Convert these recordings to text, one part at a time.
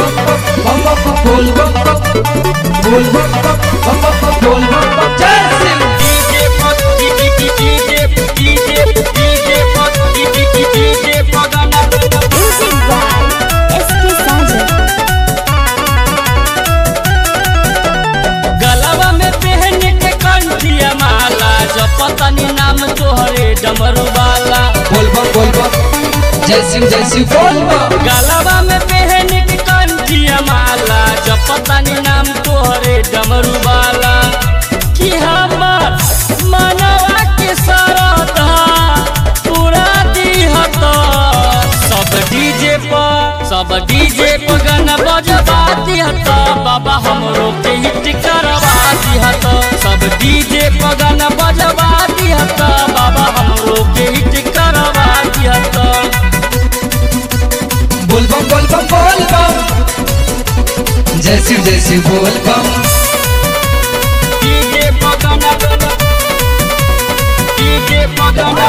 bum bum bum boom bum bum boom bum bum bum bum bum boom bum bum जय Shiv DJ Pod, DJ, DJ, DJ, DJ Pod, DJ, DJ Podana. Music by S.K. Sajan. गलवा में पहन के कंठिया माला जपतनी नाम तोहरे डमरू वाला बोल बम बोल बम जय शिव जय शिव बोल बम गलवा में पहन के कंठिया माला जपतनी नाम तोहरे डमरू वाला कि हमर मनवा के सरधा पूरा दिहत सब डीजे पर सब डीजे पर गाना बजबा दिहत बाबा हमरो के हिट करवा दिहत सब डीजे पर गाना बजबा दिहत बाबा हमरो के हिट करवा दिहत बोल बम बोल बम बोल बम जय शिव जय शिव बोल बम डीजे पर गाना डीजे पर गाना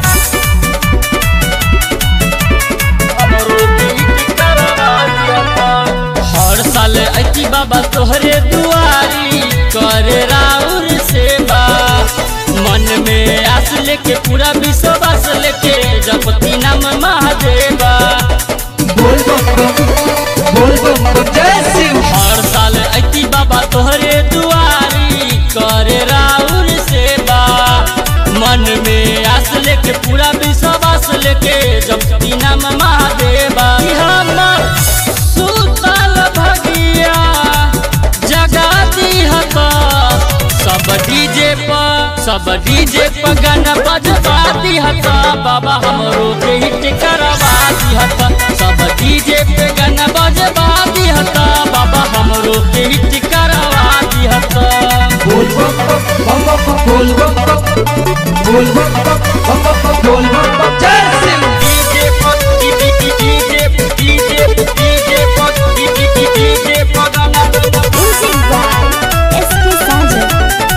हमरो के हिट करवा दिहत हर साल अति बाबा तोहरे दुआरी करे राउर सेवा मन में आस लेके पूरा विश्वास लेके जपती नाम महादेवा बोल बम बम बोल बम बम जय शिव हर साल अति बाबा तोहरे दुआरी करे राउर सेवा मन में आस लेके पूरा विश्वास लेके जपती नाम महादेवा कि हमर सुतल भगिया जगा दिहत सब डीजे पर सब डीजे पर गाना बजबा दिहत बाबा हमरो के हिट करवा दिहत सब डीजे पे गाना बजबा दिहत बाबा हमरो के हिट करवा दिहत बोल बम बम बम बम बम बोल बम बम बोल बम बम बम बम बम बोल बम बम जय शिव डीजे पर डीजे डीजे डीजे डीजे पर डीजे डीजे पर गाना Music by S.K. Sajan.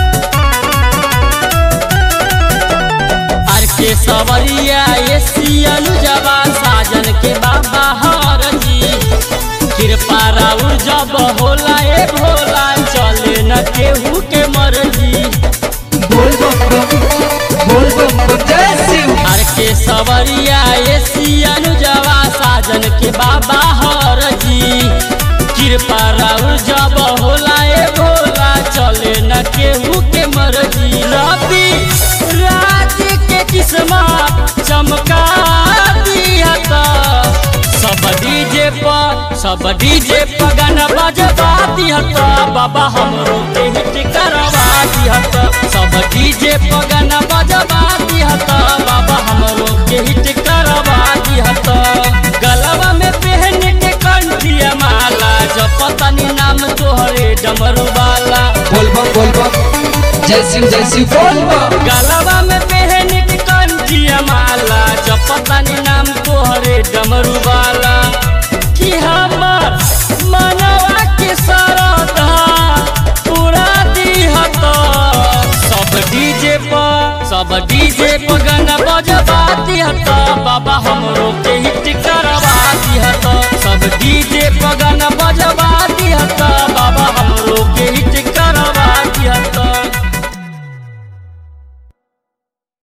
आर के सवरिया ये सियन जवा साजन के बाबा हर जी कृपा राउर जब होला ए भोला चले न केहू के मर्जी बोल बम बम बोल बम बम जय शिव आर के सवरिया ये सियन जवा साजन के बाबा हर जी कृपा राउर जब होला ए भोला चले न केहू के मर्जी रवि राज के किस्मत चमका दिया सब डीजे पर सब डीजे पर गाना बजबा दिहत बाबा हमरो के हिट करवा दिहत सब डीजे पर गाना बजबा दिहत बाबा हमरो के हिट करवा दिहत गलवा में पहन के कंठिया माला जपतनी नाम तोहरे डमरू वाला बोल बम बोल बम जय शिव जय शिव बोल बम गलवा में पहन के कंठिया माला जपतनी नाम तोहरे डमरू